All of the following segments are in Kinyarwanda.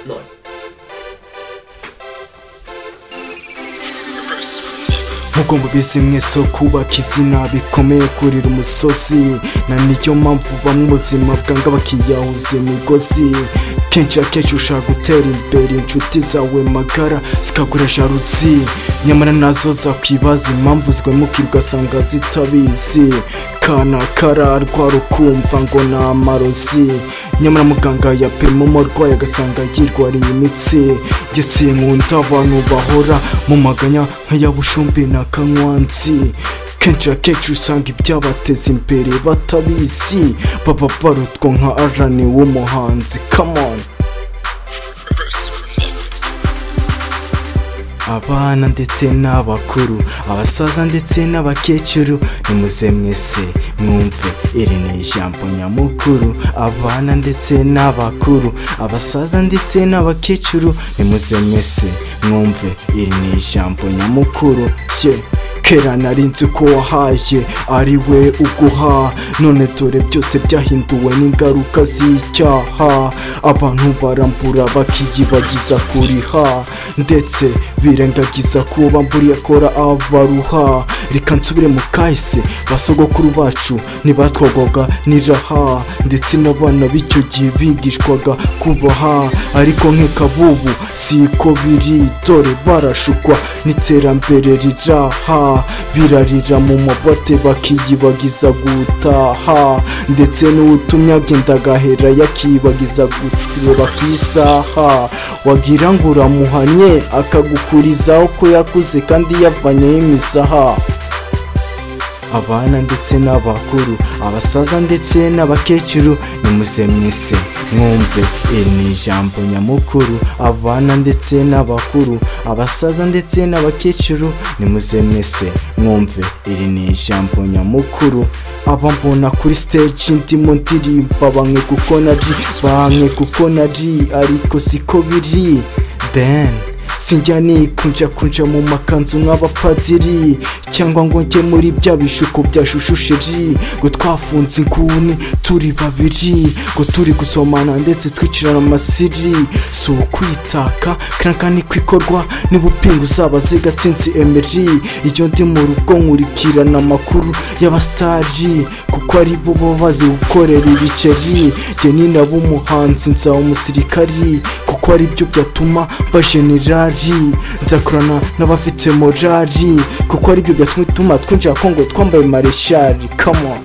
Neun. nkuko mubizi mwese ko kubaka izina bikomeye kurira umusozi na niyo mpamvu bamwe ubuzima bwanga bakiyahuza imigozi kenshi ya kenshi ushaka gutera imbere inshuti zawe magara zikagura jaruzi nyamara nazo zakwibaza impamvu zigwemukira ugasanga zitabizi kana kararwara ukumva ngo ni amarozi nyamara muganga yapima umurwayi agasanga yirwariye imitsi njye sinkunda abantu bahora mu maganya nk'ayabushumbi na kanywansi kenshi na kenshi usanga ibyabateza imbere batabizi baba barutwa nka arani w'umuhanzi kamoni abana ndetse n'abakuru abasaza ndetse n'abakecuru nimuze mwese mwumve iri ni ijambo nyamukuru abana ndetse n'abakuru abasaza ndetse n'abakecuru nimuze mwese mwumve iri ni ijambo nyamukuru ye kera nari nzi ko wahaye ari we uguha none dore byose byahinduwe n'ingaruka z'icyaha abantu barambura bakiyibagiza kuriha ndetse birengagiza ko bamburiye akora abaruha reka nsubire mu kahise basogokuru bacu ntibatwagwaga n'iraha ndetse n'abana b'icyo gihe bigishwaga kubaha ariko nk'ikabubu si ko biri dore barashukwa n'iterambere riraha birarira mu mabote bakiyibagiza gutaha ndetse n'utumye agenda agahera yakiyibagiza gutireba ku isaha wagira ngo uramuhanye akagukurizaho ko yakuze kandi yavanyeho imisaha abana ndetse n'abakuru abasaza ndetse n'abakecuru nimuze mwese mwumve iri ni ijambo nyamukuru abana ndetse n'abakuru abasaza ndetse n'abakecuru nimuze mwese mwumve iri ni ijambo nyamukuru abambona kuri stage ndimo ndirimba bamwe kuko nari bamwe kuko nari ariko siko biri then sinjya nikunja kunja mu makanzu nk'abapadiri cyangwa ngo njye muri bya bishuko bya shushusheri ngo twafunze inguni turi babiri ngo turi gusomana ndetse twicirana amasiri si ukwitaka kanaka ni kwikorwa niba upinga uzabaze gatsinzi emeri iyo ndi mu rugo nkurikirana amakuru y'abasitari kuko ari bo baba bazi gukorera ibiceri njye ni nabo umuhanzi nzaba umusirikari kuko ari byo byatuma bajenera morali nzakorana n'abafite morali kuko aribyo byatuma twinjira kongo twambaye mareshali kamo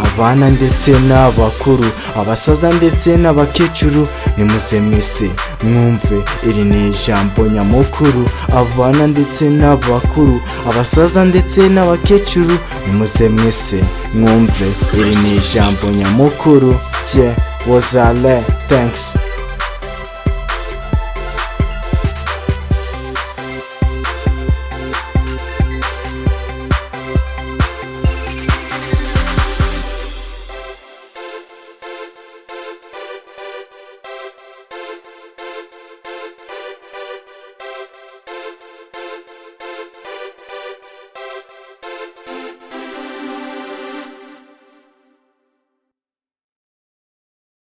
abana ndetse n'abakuru abasaza ndetse n'abakecuru nimuze mwese mwumve iri ni ijambo nyamukuru abana ndetse n'abakuru abasaza ndetse n'abakecuru nimuze mwese mwumve iri ni ijambo nyamukuru rye wozale thanks